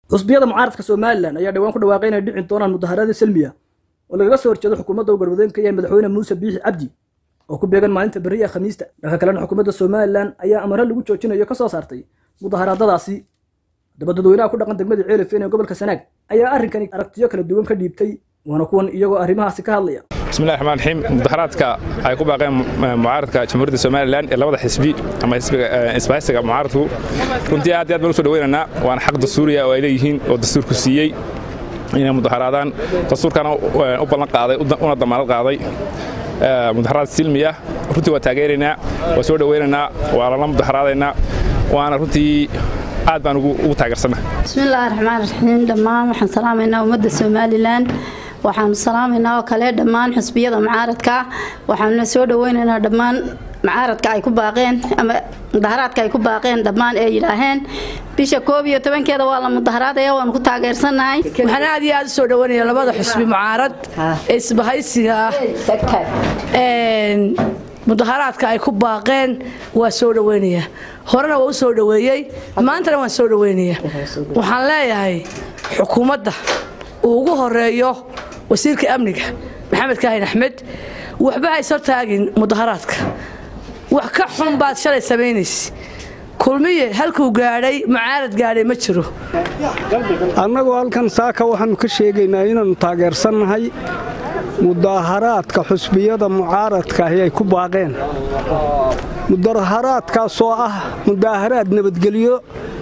xusbiyada mucaaradka somalilan ayaa dhowaan ku dhawaaqay inay dhicin doonaan mudaharada selmiya oo lagaga soo horjeedo xukuumadda uu garwadeenka yahay madaxweyne muuse biixi cabdi oo ku beegan maalinta berri ee khamiista dhanka kalena xukuumadda somalilan ayaa amaro lagu joojinayo ka soo saartay mudaharaadadaasi haddaba dadweynaha ku dhaqan degmada ceelifeen ee gobolka sanaag ayaa arrinkani aragtiyo kala duwan ka dhiibtay waana kuwan iyagoo arrimahaasi ka hadlaya bismillahi raxmaan raxiim mudaharaadka ay ku baaqeen mucaaradka jamhuuriyadda somalilan ee labada xisbi ama isbahaysiga mucaaradku runtii aad iyo aad baan usoo dhaweynaynaa waana xaq dastuuriya oo ay leeyihiin oo dastuurku siiyey inay mudaharaadaan dastuurkana u ballan qaaday una damaanad qaaday mudaharaad silmiya runtii waa taageeraynaa waa soo dhaweynaynaa waa lala mudaharaadaynaa waana runtii aad baan ugu taageersannahay bismillaahi raxmaan raxiim dhammaan waxaan salaamaynaa ummadda somalilan waxaanu salaamaynaa oo kale dhammaan xusbiyada mucaaradka waxaanuna soo dhaweynaynaa dhammaan mucaaradka ay ku baaqeen ama mudaharaadka ay ku baaqeen dhammaan ee yidhaaheen bisha koob iyo tobankeeda waa la mudaharaadaya waanu ku taageersannahay waxaan aad iyo aad u soo dhaweynaya labada xusbi mucaarad ee isbahaysiga mudaharaadka ay ku baaqeen waa soo dhaweynaya horena waa u soo dhaweeyey maantana waan soo dhaweynaya waxaan leeyahay xukuumadda uu ugu horeeyo wasiirka amniga maxamed kaahin axmed waxba haysoo taagin mudaharaadka wax ka xun baad shalay samaynaysa kulmiye halkuu gaadhay mucaarad gaadhay ma jiro annagoo halkan saaka waxaannu ka sheegaynaa inaannu taageersannahay mudaharaadka xusbiyada mucaaradka ahi ay ku baaqeen mudaharaadkaasoo ah mudaharaad nabadgelyo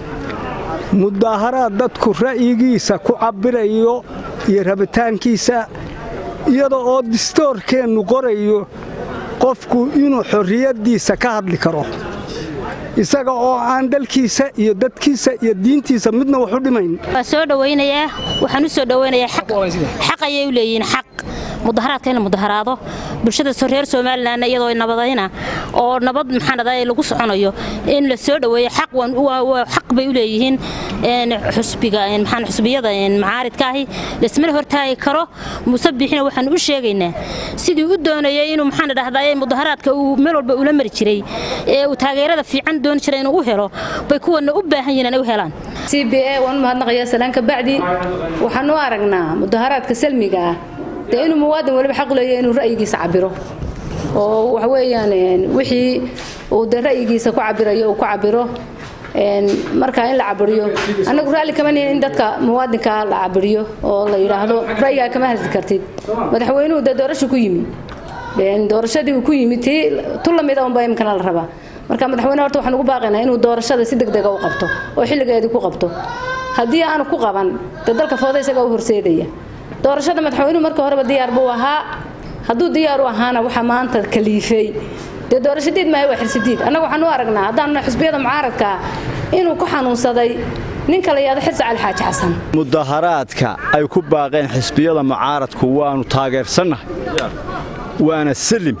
mudaharaad dadku ra'yigiisa ku cabbirayo iyo rabitaankiisa iyada oo distoorkeennu qorayo qofku inuu xorriyaddiisa ka hadli karo isaga oo aan dalkiisa iyo dadkiisa iyo diintiisa midna wax u dhimayn waa soo dhawaynayaa waxaan u soo dhawaynayaa xaq ayay u leeyihiin xaq mudaharaadka in la mudaharaado bulshada reer somalilan iyadoo nabadayna oo nabad maxaanadaay lagu soconayo in la soo dhaweeyo xaq xaq bay u leeyihiin xusbiga maxaan xusbiyada macaaridkaahi laismana hortaagi karo muuse biixina waxaan u sheegaynaa sidii u doonayay inuu maxaan dhahdaa mudaharaadka uu meel walba ula mari jiray ee uu taageerada fiican dooni jiray inuu u helo bay kuwana u baahan yihiin inay u helaan c b a waan mahadnaqayaa salaan ka bacdi waxaan u aragnaa mudaharaadka salmiga ah dee inuu muwaadin waliba xaq leeyahay inuu ra'yigiisa cabiro oo waxa weeyaan wixii uu dee ra'yigiisa ku cabirayo uu ku cabiro markaa in la cabiriyo annagu raalli kama nihin in dadka muwaadinka la cabiriyo oo la yidhaahdo ra'yigaa kama hadli kartid madaxweynuhu dee doorasho ku yimi doorashadii uu ku yimi tii tu lamida unba imkana la rabaa marka madaxweyne horta waxaan ugu baaqaynaa inuu doorashada si degdega u qabto oo xilligeedii ku qabto haddii aanu ku qaban dee dalka fooda isagaa u horseedaya doorashada madaxweynuhu marka horeba diyaar buu ahaa hadduu diyaar u ahaana waxaa maanta kaliifay dee doorashadiid maahay waa xirsidiid annaga waxaan u aragnaa haddaanna xusbiyada mucaaradka inuu ku xanuunsaday ninka la yidhahdo xirsi cali xaaji xasan mudaharaadka ay ku baaqeen xisbiyada mucaaradku waannu taageersannahay waana salim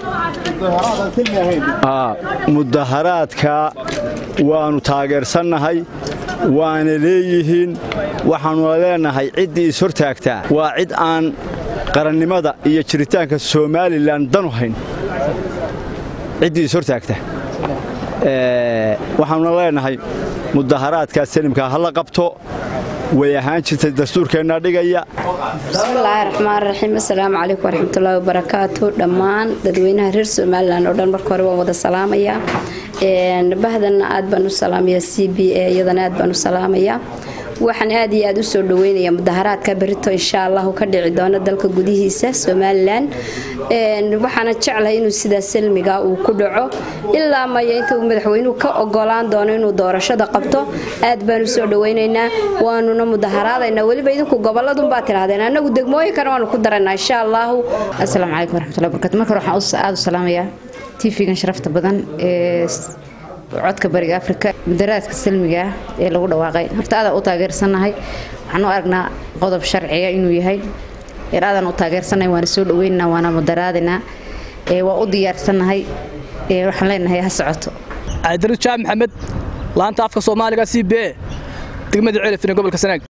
mudaharaadka waannu taageersannahay waana leeyihiin waxaannula leenahay ciddii ishortaagtaa waa cid aan qarannimada iyo jiritaanka somalilan danu hayn ciddii ishortaagta waxaannuna leenahay mudaharaadkaas salimkaa ha la qabto way ahaan jirtay dastuurkeennaa dhigaya bismillaahi raxmaan raxiim assalaamu calaykum waraxmatullaahi wabarakaatu dhammaan dadweynaha reer somalilan oo dhan marka hore waan wada salaamayaa bahdanna aad baan u salaamayaa c b a iyadana aad baan u salaamayaa waxaan aad iyo aad u soo dhaweynayaa mudaharaadka berito insha allahu ka dhici doono dalka gudihiisa somalilan waxaana jeclahay inuu sidaa salmiga uu ku dhaco ilaa maya inta uu madaxweynuhu ka ogolaan doono inuu doorashada qabto aad baan u soo dhaweynaynaa waanuna mudaharaadaynaa weliba idinku goboladunbaa tirahdeen annagu degmooyinkana waanu ku daraynaa insha allahu asalaamu calaykum waraxmatullahi barakatu marka hore waxaan aad u salaamayaa tv-gan sharafta badan ee codka bariga afrika mudaraadka salmiga ah ee lagu dhawaaqay horta aadaan u taageersannahay waxaan u aragnaa qodob sharciga inuu yahay eer aadaan u taageersannahay waana soo dhaweynaynaa waana mudaraadinaa waa u diyaarsannahay waxaan leenahay ha socoto cabdirujaab maxamed laanta afka soomaaliga c b a degmada ceelifine gobolka sanaag